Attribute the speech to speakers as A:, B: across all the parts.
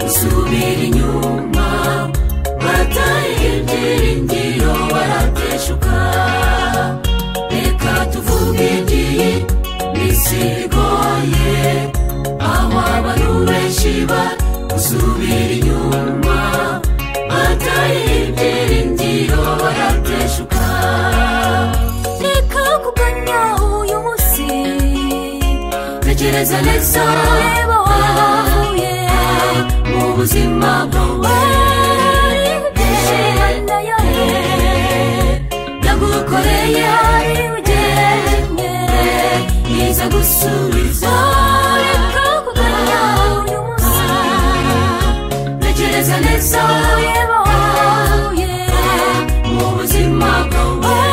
A: basubira inyuma bataye ibyiringiro barateshuka reka tuvuge iby'iyi minsi igoye aho abantu benshi basubira inyuma bataye ibyiringiro barateshuka reka kuganya uyu munsi tekereza neza reba wavuye mu buzima bwawe imyenda yawe yagukoreye hari ugennye yiza gusubiza reka kuganya uyu munsi tekereza neza reba wavuye mu buzima bwawe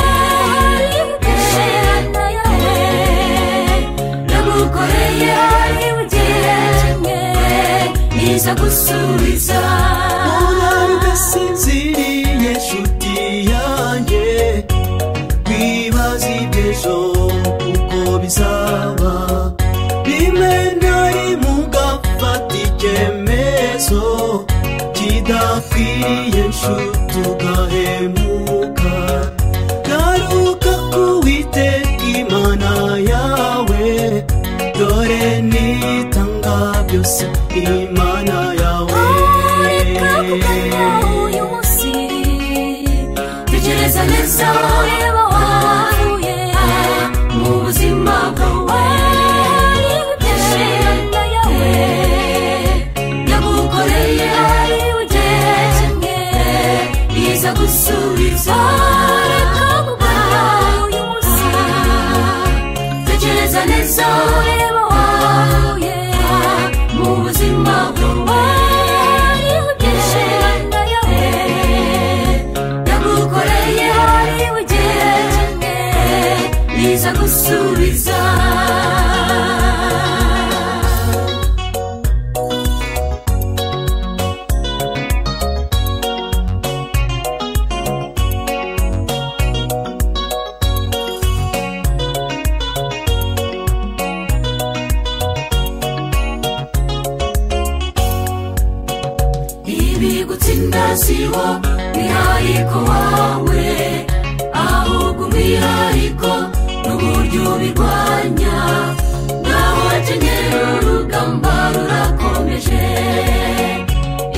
A: imyenda yawe yagukoreye ari ugennye niza gusubiza
B: Urare udasinziriye nshuti yanjye Wibaza iby'ejo uko bizaba Rimwe na rimwe ugafata icyemezo Kidakwiye nshuti ugahemuka Garuka k'Uwiteka Imana yawe Dore nitanga byose Imana yawe
A: reka kuganya uyu munsi tekereza neza reba wahuye mu buzima bwawe imyenda yawe yagukoreye ari ugennye yiza gusubiza reka kuganya uyu munsi tekereza neza ureba wahuye mu buzima bwawe hariho imyenda yawe yagukoreye hari ugennye niza gusubiza ibi gutsinda si wo mwihariko wawe ahubwo umwihariko n'uburyo ubirwanya naho akenyera urugamba rurakomeje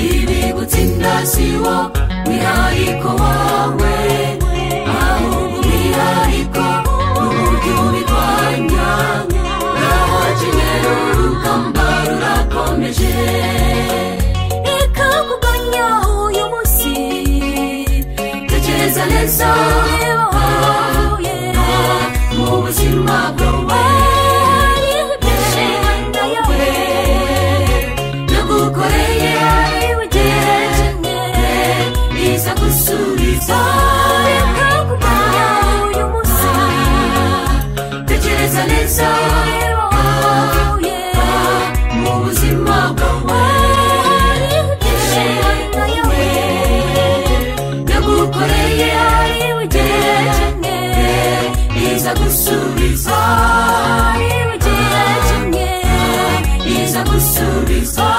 A: ibi gutsinda si wo mwihariko wawe ahubwo umwihariko n'uburyo ubirwanya naho akenyera urugamba rurakomeje reka kuganya uyu munsi tekereza neza reba wahuye mu buzima bwawe hariho imyenda yawe yagukoreye ari ugennye biza gusubiza reka kuganya uyu munsi tekereza neza reba wahuye mu buzima bwawe imyenda yawe yagukoreye ari ugennye iza gusubiza ari ugennye iza gusubiza